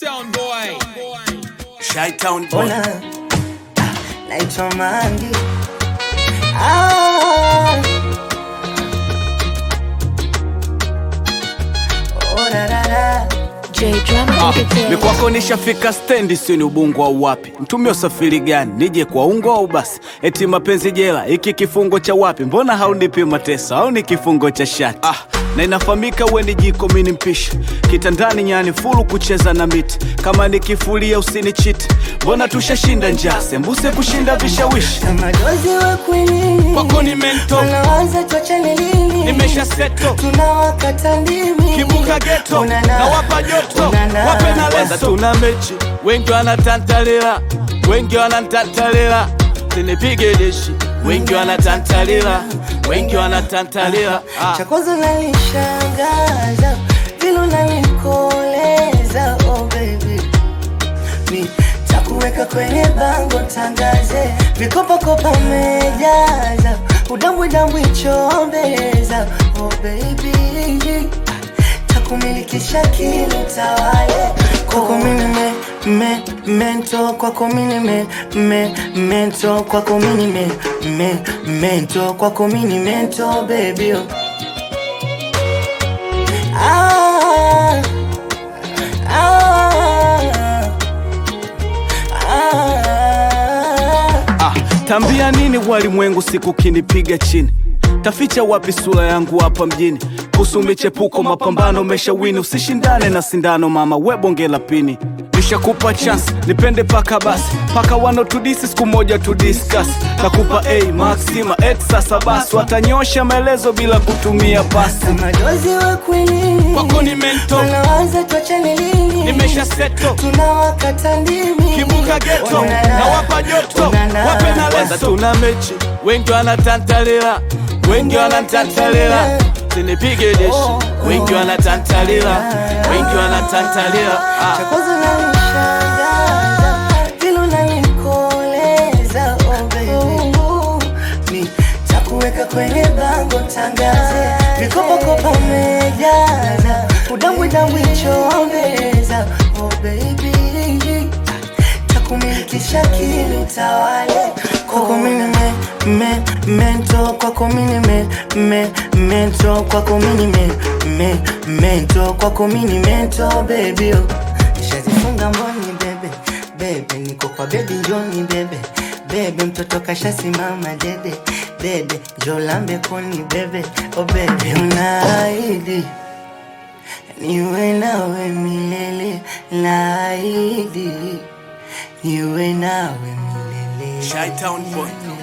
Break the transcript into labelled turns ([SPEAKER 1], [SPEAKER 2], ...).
[SPEAKER 1] Sound boy.
[SPEAKER 2] Shytown boy.
[SPEAKER 3] Ona ah, naitwa Mangi ah. Oh, ra, ra, ra.
[SPEAKER 4] J Drama
[SPEAKER 2] Ah,
[SPEAKER 4] Entertainment.
[SPEAKER 2] ni kwako nishafika stendi, sio ni ubungo au wapi? Mtumie usafiri gani? Nije kwa ungo au basi? Eti mapenzi jela, iki kifungo cha wapi? Mbona haunipi mateso au ni kifungo cha shati? Ah, na inafahamika we ni jiko, mimi ni mpishi kitandani, nyani fulu kucheza na miti. Kama nikifulia usinichiti, mbona tushashinda njaa, sembuse kushinda vishawishi.
[SPEAKER 3] Kama dozi wa kwinini
[SPEAKER 2] Kwako ni mento.
[SPEAKER 3] Wanaanza tuachane lini
[SPEAKER 2] Nimesha seto
[SPEAKER 3] tunawakata ndimi
[SPEAKER 2] kibuka geto
[SPEAKER 3] Unana.
[SPEAKER 2] na wapa joto
[SPEAKER 3] Unana.
[SPEAKER 2] wape na leso. Tuna mechi, wengi wanatantalila, wengi wanatantalila, sinipige deshi, wengi wanatantalila, wengi wanatantalila. Ah.
[SPEAKER 3] cha kwanza nanishangaza vile unanikoleza oh baby mi takuweka kwenye bango tangaze vikopakopa umejaza udambwidambwi chombeza oh baby takumilikisha kilo tawale kwako mini me, me, mento kwako mini me, me, mento kwako mini me, me, mento kwako mini mento baby oh. Ah, ah, ah.
[SPEAKER 2] Ah, tambia nini walimwengu siku kinipiga chini taficha wapi sura yangu hapa mjini kuhusu michepuko mapambano meshawini usishindane na sindano mama we bonge la pini nishakupa chance nipende paka basi paka wanotudisi siku moja tudiskas nakupa a maxima et sasa basi watanyosha maelezo bila kutumia pasi
[SPEAKER 3] Kama dozi wa kwinini
[SPEAKER 2] Kwako ni mento.
[SPEAKER 3] wanaanza tuachane lini
[SPEAKER 2] nimesha seto
[SPEAKER 3] tunawakata ndimi
[SPEAKER 2] kibuka geto
[SPEAKER 3] Unana.
[SPEAKER 2] na wapa joto
[SPEAKER 3] Unana.
[SPEAKER 2] wape na leso. Tuna mechi, wengi wanatantalila, wengi wanatantalila, sinipige deshi, wengi wanatantalila, wengi wanatantalila.
[SPEAKER 3] cha
[SPEAKER 2] Ah.
[SPEAKER 3] kwanza nanishangaza vile unanikoleza oh baby mi takuweka kwenye bango tangaze vikopakopa umejaza udambwidambwi chombeza oh baby takumilikisha kili utawale kwako mini me, me, mento kwako mini me, me, mento kwako mini me, me, mento kwako mini mento baby oh. Nishazifunga mboni bebe bebe, niko kwa bebi njoni bebe bebe, mtoto kashasimama dede dede, jolambe koni bebe oh bebe, unaahidi niwe nawe milele, naahidi niwe nawe milele.
[SPEAKER 2] Shytown boy.